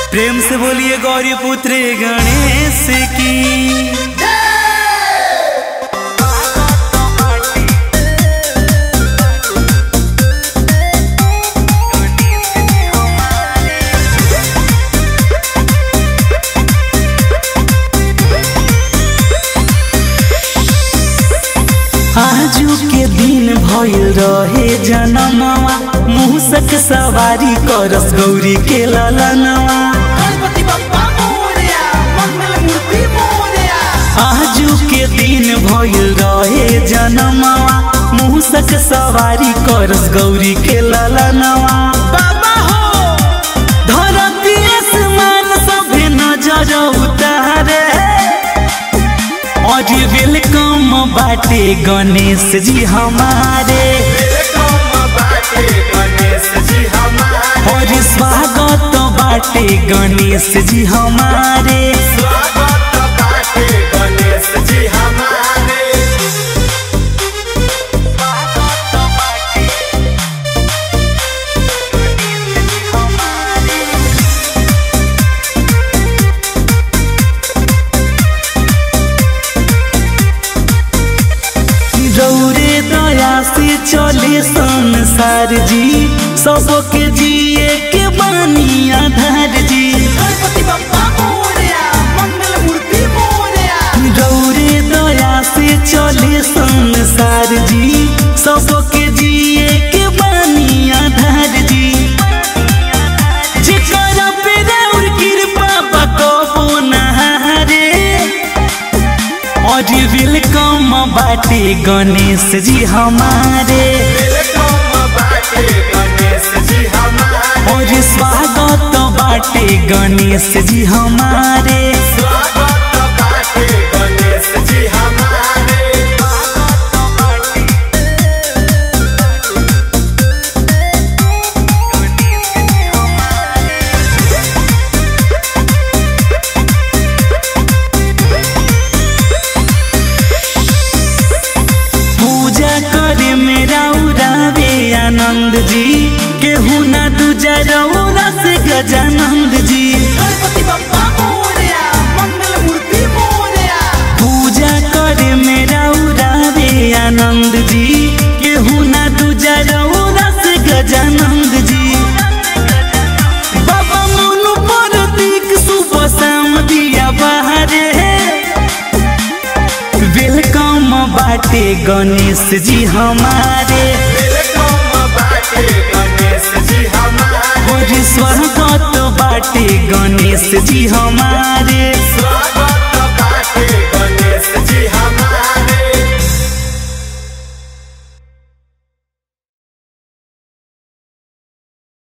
प्रेम से बोलिए गौरी पुत्र गणेश की आजू के दिन भइल रहे जनमवा मूसक सवारी करस गौरी के ललनवा गणपति बप्पा मोरया मंगल मूर्ति मोरया आजू के दिन भइल रहे जनमवा मूसक सवारी करस गौरी के ललनवा बाबा हो धरती आसमान सभे नजर उतारे और वेलकम बाटे गणेश जी हमारे और स्वागत बाटे गणेश जी हमारे रौरे दया से चले संसार जी सबके जिए के बानी आधार जी गणपति बप्पा मोरया मंगल मूर्ति मोरया रौरे दया से चले संसार जी सबके जिए के बानी आधार जी जेकरा पे रौर कृपा बकबो नहारे और वेलकम बाटे गणेश जी हमारे और स्वागत बाटे गणेश जी हमारे पूजा करे मेरा उड़ावे आनंद जी केहू ना दूजा रौरा से गजानंद जी गणपति बप्पा मोरया मंगल मूर्ति मोरया पूजा करे मेरा उड़ावे आनंद जी केहू ना दूजा रौरा से गजानंद जी बाबा मोनू प्रतीक सुबह शाम दिया बहारे वेलकम बाटे गणेश जी हमारे और स्वागत बाटे गणेश जी हमारे स्वागत